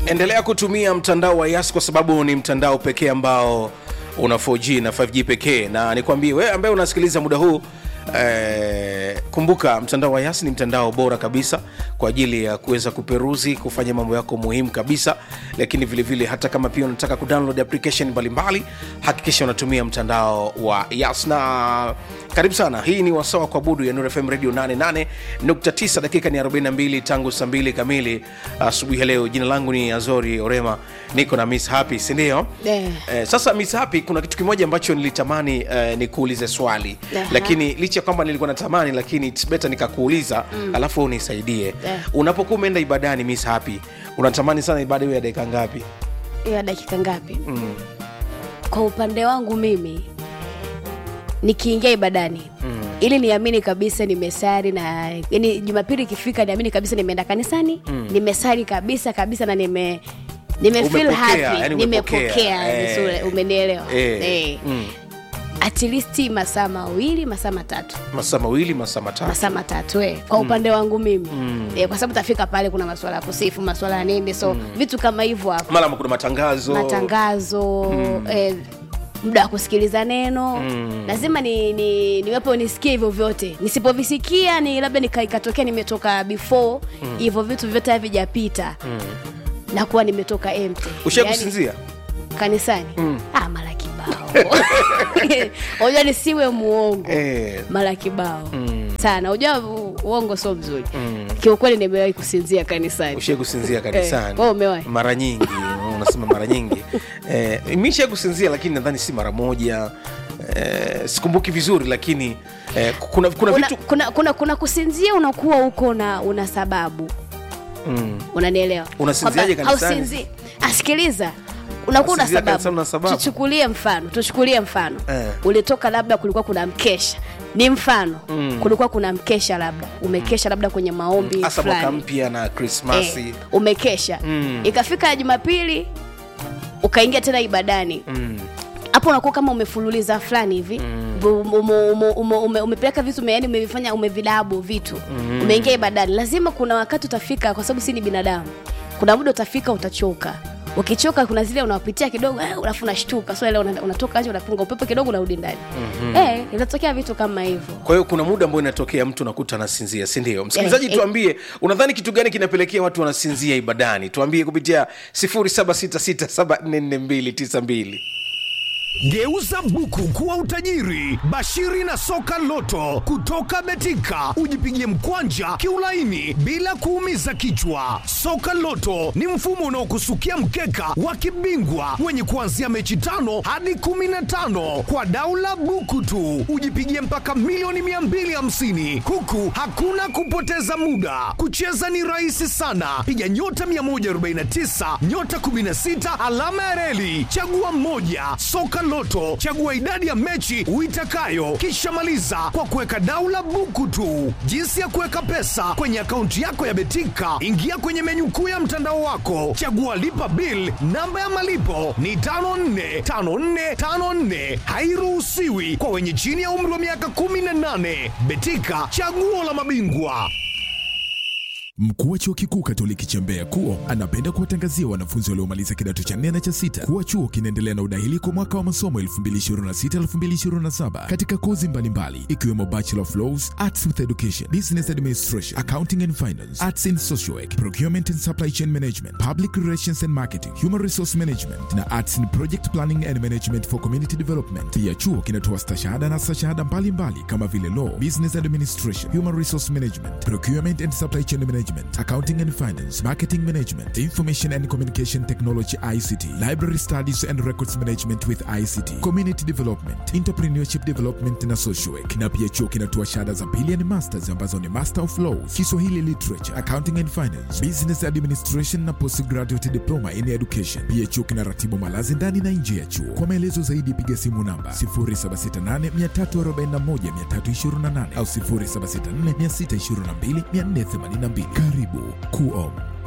endelea kutumia mtandao wa yas kwa sababu ni mtandao pekee ambao una 4g na 5g pekee na nikwambie wewe ambaye unasikiliza muda huu Eh, kumbuka mtandao wa yas ni mtandao bora kabisa kwa ajili ya kuweza kuperuzi kufanya mambo yako muhimu kabisa lakini vilevile vile, hata kama pia unataka kudownload application mbalimbali hakikisha unatumia mtandao wa yas na karibu sana hii ni wasawa kwa budu ya Nuru fm radio 88.9 dakika ni 42 tangu saa 2 kamili asubuhi ya leo jina langu ni azori orema niko na miss happy sindio Eh. eh, sasa miss happy kuna kitu kimoja ambacho nilitamani eh, nikuulize swali Aha. lakini licha ya kwamba nilikuwa natamani lakini it's better nikakuuliza mm. alafu unisaidie Eh. unapokuwa umeenda ibadani miss happy unatamani sana ibada hiyo ya dakika ngapi ya dakika ngapi mm. kwa upande wangu mimi nikiingia ibadani mm. ili niamini kabisa nimesari na yani jumapili ikifika niamini kabisa nimeenda kanisani mm. nimesari kabisa kabisa na nime nime feel Umepokea, happy yani umepokea. nimepokea Eh. vizuri umenielewa Eh. Eh. Mm. at least masaa mawili masaa matatu masaa mawili masaa matatu masaa matatu eh, kwa upande wangu mimi mm. eh, kwa sababu tafika pale kuna maswala ya kusifu maswala ya nini so mm. vitu kama hivyo hapo mara kuna matangazo matangazo mm. eh, muda wa kusikiliza neno Mm. lazima ni, ni, niwepo nisikie hivyo vyote nisipovisikia ni labda nika- ikatokea nimetoka before hivyo vitu vyote havijapita mm. nakuwa nimetoka empty ushai Yaani, kusinzia kanisani mm. ah, mara kibao unajua nisiwe muongo Eh. mara kibao mm. sana unajua u- uongo sio mzuri mm. kiukweli nimewahi kusinzia kanisani ushai kusinzia kanisani Eh, wewe umewahi? mara nyingi unasema mara nyingi eh, mi shai kusinzia lakini nadhani si mara moja eh, sikumbuki vizuri lakini eh, kuna, kuna kuna, vitu kuna, kuna, kuna kusinzia unakuwa huko na una sababu mm. unanielewa Unasinziaje Kwamba kanisani? hausinzi- asikiliza unakuwa una Unasinzia kanisani sababu. una sababu? tuchukulie mfano tuchukulie mfano Eh. ulitoka labda kulikuwa kuna mkesha ni mfano mm. kulikuwa kuna mkesha labda umekesha labda kwenye maombi hasa mwaka fulani mpya na krismasi eh, umekesha Mm. ikafika jumapili ukaingia tena ibadani mm. hapo unakuwa kama umefululiza fulani hivi mm. ume, ume, ume, ume, umepeleka vitu ume, yani umevifanya umevilabu vitu mm. umeingia ibadani lazima kuna wakati utafika kwa sababu si ni binadamu kuna muda utafika utachoka ukichoka kuna zile unawapitia kidogo eh, alafu unashtuka so ile una- unatoka nje unapunga upepo kidogo unarudi ndani mm-hmm. eh, inatokea vitu kama hivyo kwa hiyo kuna muda ambao inatokea mtu nakuta anasinzia sindio msikilizaji Eh, eh. tuambie unadhani kitu gani kinapelekea watu wanasinzia ibadani tuambie kupitia 766744292 Geuza buku kuwa utajiri. Bashiri na soka loto kutoka Betika, ujipigie mkwanja kiulaini bila kuumiza kichwa. Soka loto ni mfumo unaokusukia mkeka wa kibingwa wenye kuanzia mechi tano hadi kumi na tano kwa daula buku tu, ujipigie mpaka milioni 250 huku hakuna kupoteza muda. Kucheza ni rahisi sana, piga nyota 149 nyota 16 alama ya reli, chagua mmoja. Soka Loto, chagua idadi ya mechi uitakayo, kisha maliza kwa kuweka daula buku tu. Jinsi ya kuweka pesa kwenye akaunti yako ya Betika, ingia kwenye menyu kuu ya mtandao wako, chagua lipa bill. Namba ya malipo ni 545454, hairuhusiwi kwa wenye chini ya umri wa miaka 18. Betika, chaguo la mabingwa. Mkuu wa chuo kikuu Katoliki cha Mbeya KUO anapenda kuwatangazia wanafunzi waliomaliza kidato cha nne na cha sita kuwa chuo kinaendelea na udahili kwa mwaka wa masomo 2026-2027 katika kozi mbalimbali ikiwemo Bachelor of Laws, Arts with Education, Business Administration, Accounting and Finance, Arts in Social Work, Procurement and Supply Chain Management, Public Relations and Marketing, Human Resource Management na Arts in Project Planning and Management for Community Development. Pia chuo kinatoa stashahada na stashahada mbalimbali kama vile Law, Business Administration, Human Resource Management, Procurement and Supply Chain Management, Accounting and Finance, Marketing Management, Information and Communication Technology ICT, Library Studies and Records Management with ICT, Community Development, Entrepreneurship Development na Social Work. Na pia chuo kinatoa shahada za pili yani masters ambazo ni Master of Laws, Kiswahili Literature, Accounting and Finance, Business Administration na Postgraduate Diploma in Education. Pia chuo kinaratibu malazi ndani na nje ya chuo. Kwa maelezo zaidi piga simu namba 0768341328 au 0764622482. Karibu KUO.